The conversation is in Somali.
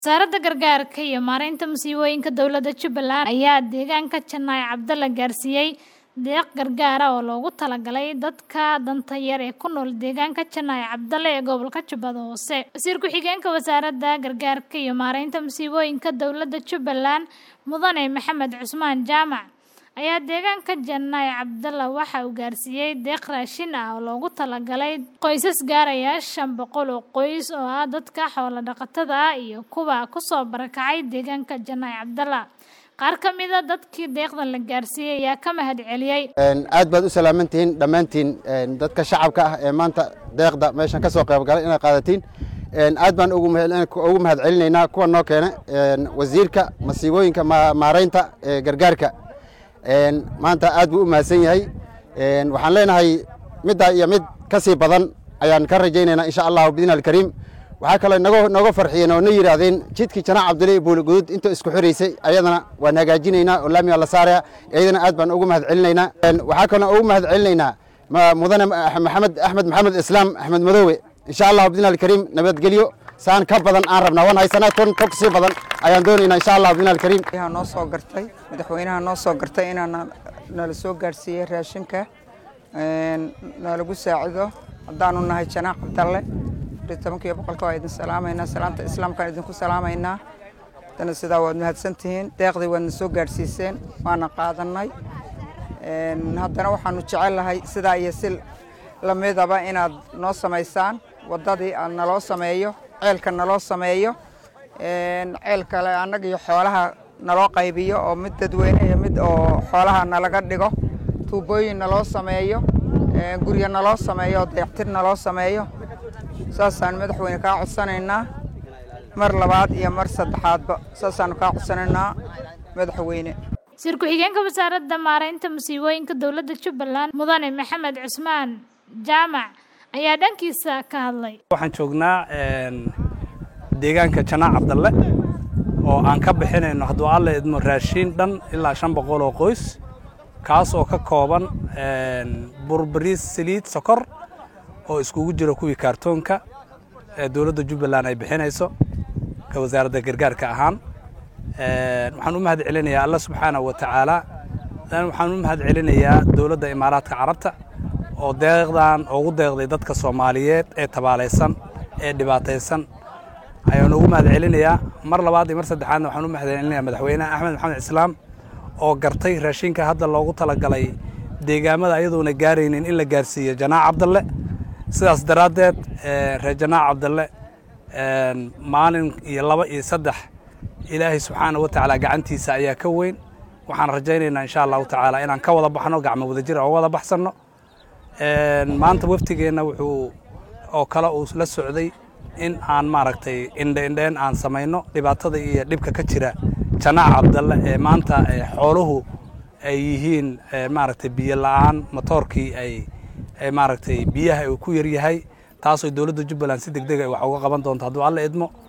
Wasaaradda Gargaarka iyo Maareynta Musiibooyinka Dowladda Jubbaland ayaa deegaanka Janaayo Cabdale gaarsiiyay deeq gargaar ah oo loogu talagalay dadka danta yar ee ku nool deegaanka Janaayo Cabdale ee gobolka Jubbada Hoose. Wasiir ku-xigeenka Wasaaradda Gargaarka iyo Maareynta Musiibooyinka Dowladda Jubbaland Mudane Maxamed Cusmaan Jaamac ayaa deegaanka Janaayo Cabdale waxa uu gaarsiiyay deeq raashin ah oo loogu talagalay qoysas gaaraya shan boqol oo qoys oo ah dadka xoolo dhaqatada ah iyo kuwa ku soo barakacay deegaanka Janaayo Cabdale. qaar ka mid a dadkii deeqdan la gaarsiiyey ayaa ka mahad celiyey aad baad u salaamantihiin dhammaantiin dadka shacabka ah ee maanta deeqda meeshan ka soo qayb galay inaad qaadatiin aad baan ugu mahad celinaynaa kuwa noo keena wasiirka masiibooyinka maareynta ee gargaarka maanta aad buu u mahadsan yahay waxaan leenahay middaa iyo mid ka sii badan ayaan ka rajaynaynaa insha allahu bidin alkariim waxaa kaloo nooga farxiyeen oo na yidhaahdeen jidkii janaac cabdile iyo buuligudud intuu isku xiraysay ayadana waan hagaajinaynaa oo laamiga la saaraya iyadana aad baan ugu mahad celinaynaa waxaa kaloo ugu mahad celinaynaa mudane maxamed axmed maxamed islaam axmed madoowe insha allahu bidin alkariim nabadgelyo saan ka badan aan rabnaa waan haysanaa ton tog sii badan ayaan doonaynaa insha allah bidin alkariim noo soo gartay madaxweynaha noo soo gartay inaan nala soo gaarsiiyey raashinka nalagu saacido haddaanu nahay janaac cabdalle tobankiiyo boqolka waa idin salaamaynaa salaamta islaamkaan idinku salaamaynaa haddana sidaa waad mahadsantihiin deeqdii waadna soo gaadhsiiseen waana qaadannay haddana waxaanu jecellahay sidaa iyo si lamidaba inaad noo samaysaan waddadii aad naloo sameeyo ceelka naloo sameeyo ceel kale annaga iyo xoolaha naloo qaybiyo oo mid dadweyne iyo mid oo xoolaha nalaga dhigo tuubooyin naloo sameeyo guryo naloo sameeyo oo dayactir naloo sameeyo saasaan madaxweyne kaa codsanaynaa mar labaad iyo mar saddexaadba saasaanu kaa codsanaynaa madaxweyne wasiir ku-xigeenka wasaaradda maareynta musiibooyinka dowladda jubbaland mudane maxamed cusmaan jaamac ayaa dhankiisa ka hadlay waxaan joognaa deegaanka janaac cabdalle oo aan ka bixinayno hadduu alle idmo raashiin dhan ilaa shan boqol oo qoys kaas oo ka kooban burbariis saliid sokor oo iskugu jiro kuwii kaartoonka ee dowladda jubbaland ay bixinayso ka wasaaradda gargaarka ahaan waxaan u mahad celinayaa alla subxaanahu wa tacaala waxaan u mahad celinayaa dowladda imaaraadka carabta oo deeqdan ugu deeqday dadka soomaaliyeed ee tabaalaysan ee dhibaataysan ayaan ugu mahad celinayaa mar labaad iyo mar saddexaadna waxaan u mahad celinayaa madaxweynaha axmed maxamed islaam oo gartay raashinka hadda loogu talagalay deegaamada ayadoona gaaraynin in la gaarsiiyo janaac cabdalle sidaas daraaddeed reer janaac cabdalle maalin iyo laba iyo saddex ilaahay subxaana wa tacaala gacantiisa ayaa ka weyn waxaan rajaynaynaa insha allahu tacaala inaan ka wada baxno gacmo wadajir oo wada baxsanno maanta waftigeenna wuxuu oo kale uu la socday in aan maaragtay indhe indheen aan samayno dhibaatada iyo dhibka ka jira janaac cabdalle ee maanta xooluhu ay yihiin maaragtay biyo la'aan matoorkii ay maaragtay biyaha uu ku yaryahay taasoo dowladda jubbaland si deg deg ay wax uga qaban doonto hadduu alla idmo